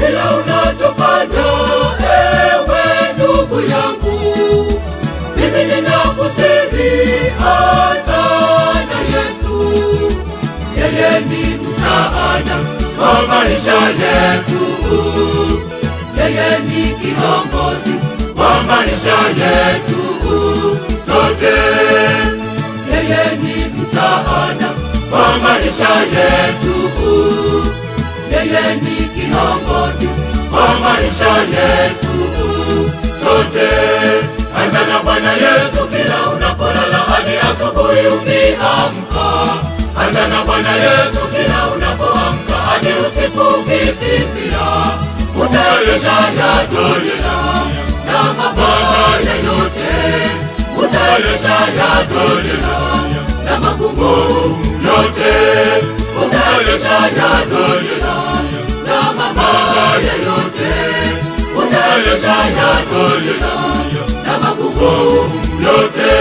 kila unachofanya ewe ndugu yangu mimi ninakusihi anza na yesu yeye ni msaada wa maisha yetu yeye ni kiongozi wa maisha yetu sote yeye ni msaada wa maisha yetu yeye ni kiongozi wa maisha yetu sote anza na bwana yesu kila unapolala hadi asubuhi ukiamka anza na bwana yesu kila unapoamka hadi usiku ukisifia utaisha ya dunia na mabaya yote utaisha ya dunia na magumu yote utaisha ya dunia na mabaya yote utaisha ya dunia na magumu yote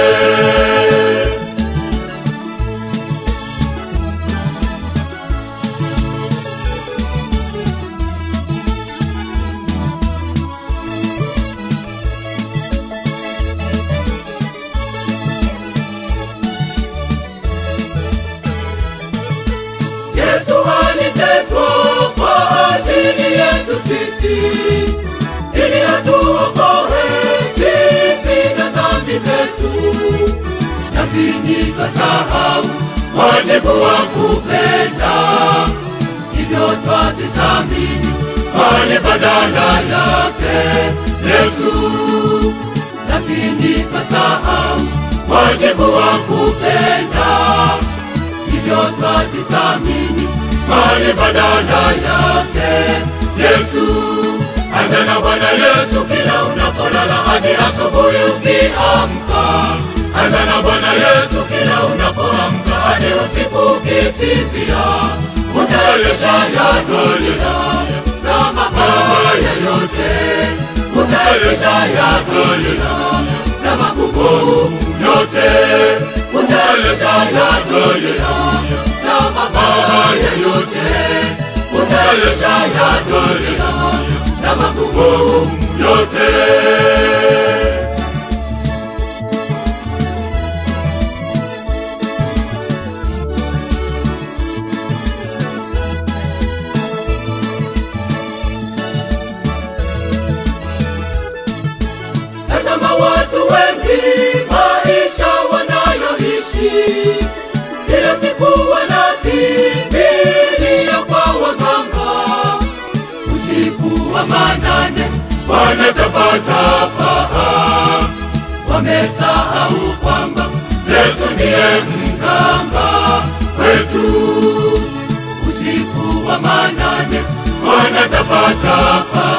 Yesu aliteswa kwa ajili yetu sisi, ili atuokoe sisi na dhambi zetu, lakini kasahau wajibu wa kupenda, hivyo twatizamini bali badala yake Yesu, lakini kasahau wajibu wa kupenda hivyo twajisamini bali badala yake Yesu. Anza na Bwana Yesu kila unapolala hadi asubuhi ukiamka. Anza na Bwana Yesu kila unapoamka hadi usiku ukisifia. Utaisha ya dunia na mabaya yote, utaisha ya dunia na magumu yote utaisha ya dunia na mabaya yote utaisha ya dunia na magumu yote Tazama watu wengi maisha wanayoishi, kila siku wanakimbilia kwa waganga, usiku wa manane wanatapatapa, wamesahau kwamba Yesu ndiye mganga wetu. Usiku wa manane wanatapatapa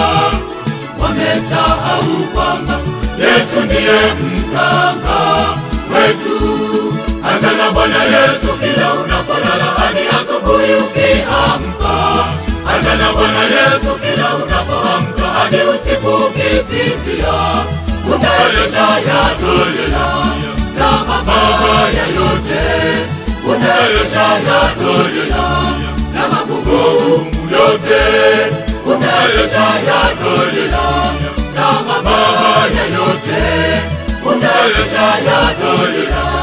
wamesahau kwamba Yesu ndiye mganga wetu. Anza na Bwana Yesu kila unapolala hadi asubuhi ukiamka. Anza na Bwana Yesu kila unapoamka hadi usiku ukisifia. Utaisha ya dunia na mabaya yote, utaisha ya dunia na magumu yote utaisha ya dunia na mabaya yote utaisha ya dunia